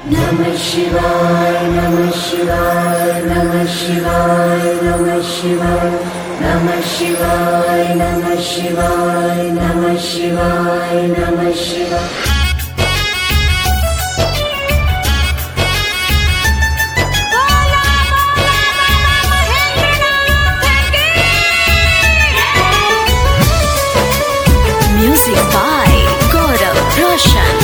Namah Shivaya, Namah Shivaya, Namah Shivaya, Namah Shivaya, Namah Shivaya, Namah Shivaya, Namah Shivaya, Namah Shivaya. Music by Gaurav Roshan.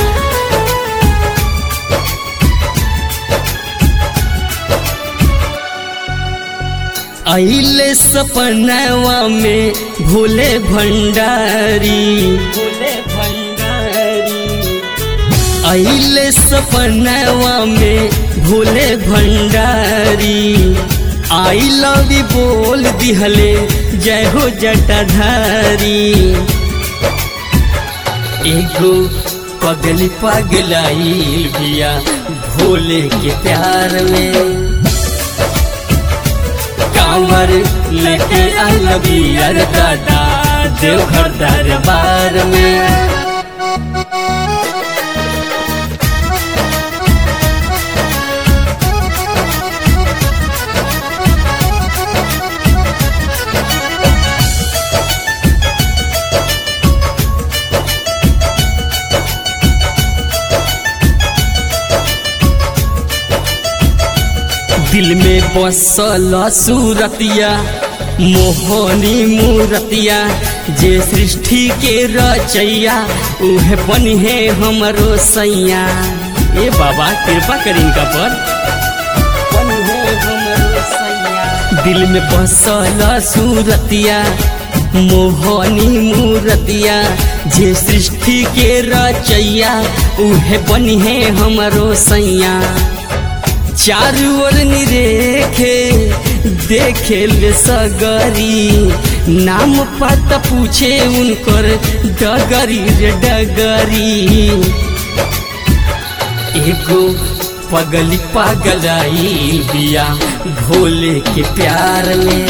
अइले सपनवा में भोले भंडारी भोले भंडारी अइले सपनवा में Bhole Bhandari I love you बोल दिहले जय हो जटाधारी एगो पगली पगलाई बिया भोले के प्यार में कांवर लेके अलबी अर दादा देवघर दरबार में दिल में बसल सूरतिया मोहनी मूरतिया जे सृष्टि के रचैया उहे बनी है हमरो सैया ए बाबा कृपा करी इनका पर बनी है हमरो सैया दिल में बसल सूरतिया मोहनी मूरतिया जे सृष्टि के रचैया उहे बनी है हमरो सैया चारू ओर निरेखे देखे ले सगरी नाम पता पूछे उनकर डगरी रे डगरी एगो पगली पगलाई बिया भोले के प्यार में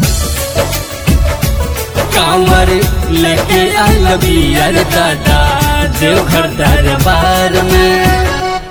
कांवर लेके अलबी अर दादा देवघर दरबार में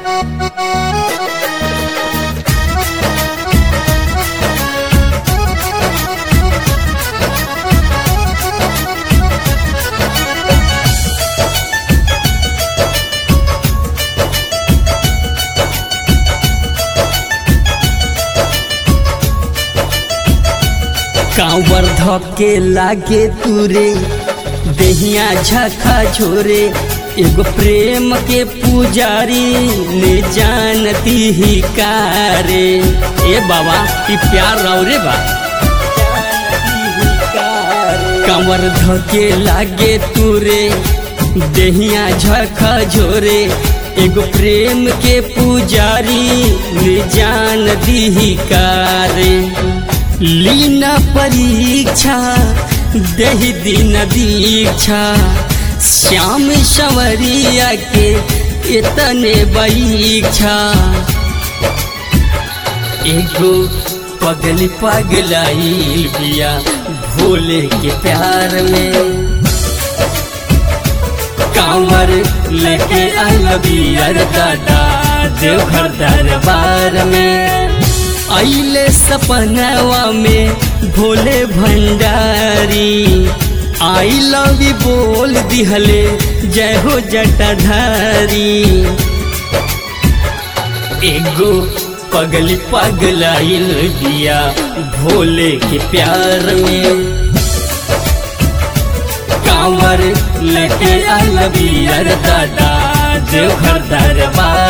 कांवर धके लागे तुरे देहिया झखा झोरे एगो प्रेम के पुजारी ने जानती ही कारे ए बाबा ई प्यार राव रे बा कांवर धके लागे तुरे देहिया झखा झोरे एगो प्रेम के पुजारी ने जान दी कारे लीना परीक्षा दही दिन दीक्षा श्याम संवरिया के इतने परीक्षा एगो पगली पगलाई बिया भोले के प्यार में कांवर लेके अलबी अर दादा देवघर दरबार में अइले सपनवा में Bhole Bhandari I love you बोल दिहले जय हो जटाधारी एगो पगली पगलाइल बिया भोले के प्यार में कांवर लेके अलबी अर दादा देवघर दरबार